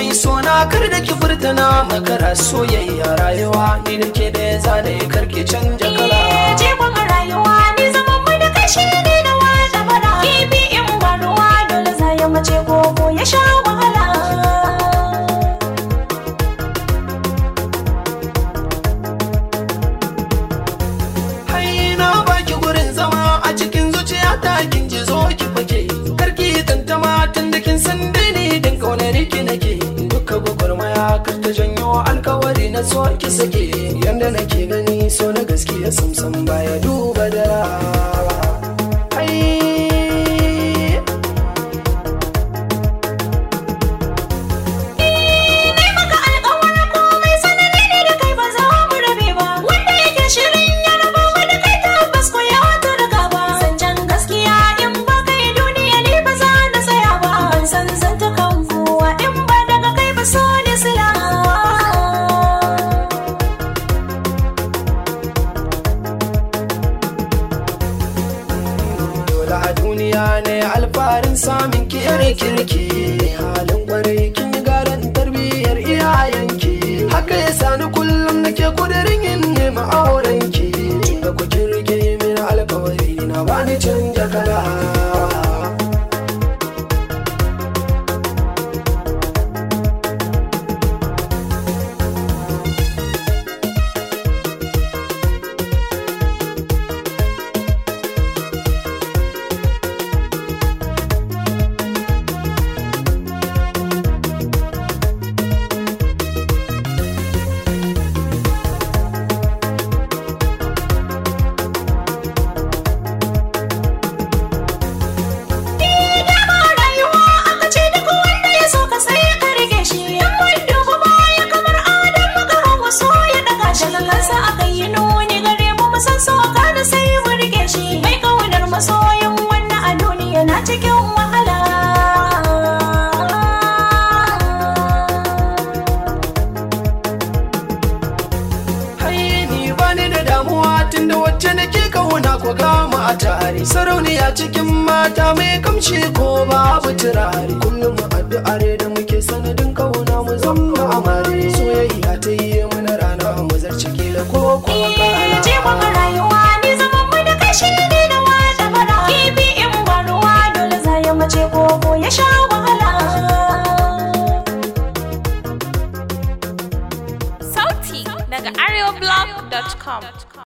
mai sona kar da ki furtana makara soyayya rayuwa ni da ke da ya zane karki canja kala Eh, Jikon a rayuwa ni zaman mu da kashi ne da wata bara Kifi in ba ruwa dole za ya mace koko ya sha wahala hai na baki gurin zama a cikin zuciya ta kin ji zo ki fake karki tantama tun da kin san dai ni din kaunar ki nake duka gwagwarmaya kar ta janyo alkawari na so ki sake yanda nake gani so na gaskiya samsam baya duba da hai Ni maka alƙawarin komai sanani ne da kai ba za mu rabe ba Wanda yake shirin ya raba mu da kai tabbas ko ya wata riga ba Zancen gaskiya in ba kai duniya ni ba za na tsaya ba Ban san zanta kan kowa in ba daga kai ba so ne sila dole a duniya ne alfarin samun ki yar kirki halin kwarai kin yi garan tarbiyyar iyayenki haka ya sani kullum nake kudirin yin nema aurenki tunda ku kin rike min alkawari na bani canja kala dama rayuwa aka ce duk wanda ya so ka sai ka rike shi yan wanda kuma ya kamar adam maka hawa so ya daga shi daga kansa aka yi nuni gare mu mu san so ka da sai mu rike shi mai kaunar masoyin wannan a duniya na cikin wahala hai ni bani da damuwa tunda wacce nake kauna ko gama a tare sarauniya cikin mata mai kamshi ko babu turare kullum addu'ar da muke sanadin kauna mu zama amare soyayya ta yi mana rana mu zarci kila ko kuma kala je kuma rayuwa ni zaman mu da kashi ne da wata bara kifi in ba ruwa dole za ya mace koko ya sha wahala Sauti daga areoblog.com.